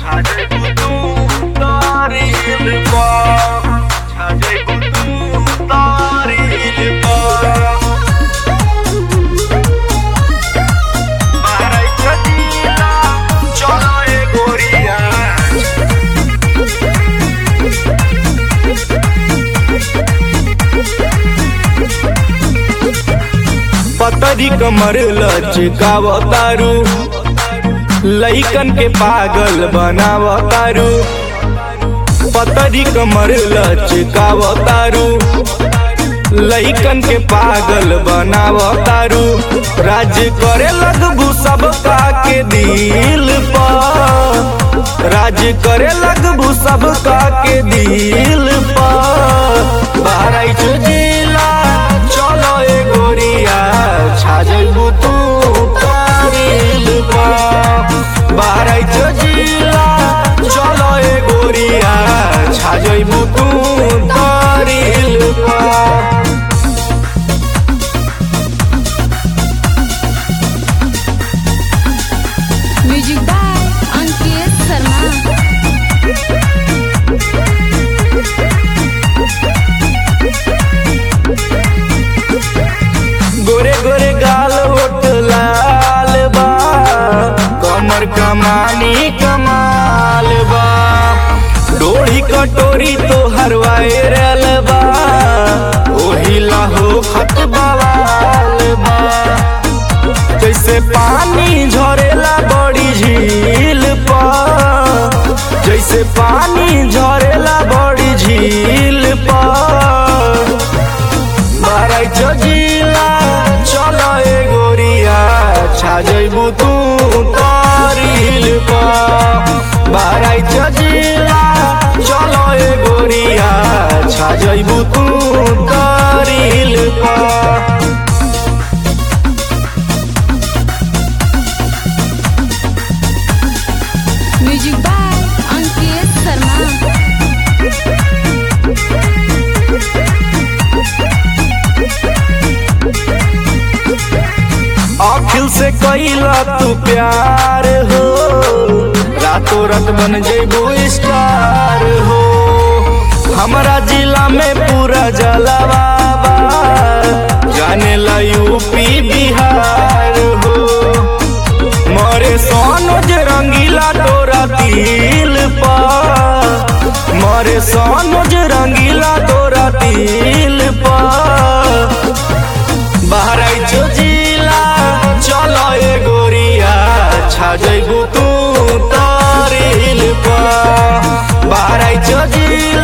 पतरी कमर लचकावतारू लइकन के पागल बनावतारू पतरी कमर लचकावतारू लइकन के पागल बनावतारू राज करे लगबू सबका के दिल पर राज करे लगबू सबका के दिल पर बाराई जिला चलो ए गोरिया छा जइबू तू तारील पर बाराई जिला चलो ए गोरिया छा जइबू तू तारील पर म्यूजिक बाय अंकित शर्मा गोरे गोरे गाल ओट लाल बा कमर कमानी कमाल बा डोरी कटोरी तो हर वायरल बा ओही लाहो खत बवाल बा जैसे पानी झरेला बड़ी झील पर जैसे पानी झरेला बड़ी झील पर बाराई जिला चलो ए गोरिया छा जइबू तू तारील पर बाराई जिला चलो ए गोरिया छा जइबू तू तारील पर म्यूजिक बाय अंकित शर्मा अखिल से कैला तू प्यार हो रातों रात बन जेबू स्टार हो हमारा जिला में पूरा जलवा बा जाने ला यूपी बिहार हो मरे सोनोज रंगीला तोरा दिल पर मरे सोनोज रंगीला तोरा दिल पर बहराई जिला चलो ए गोरिया छा जइबू तू तारील पर बहराई जिला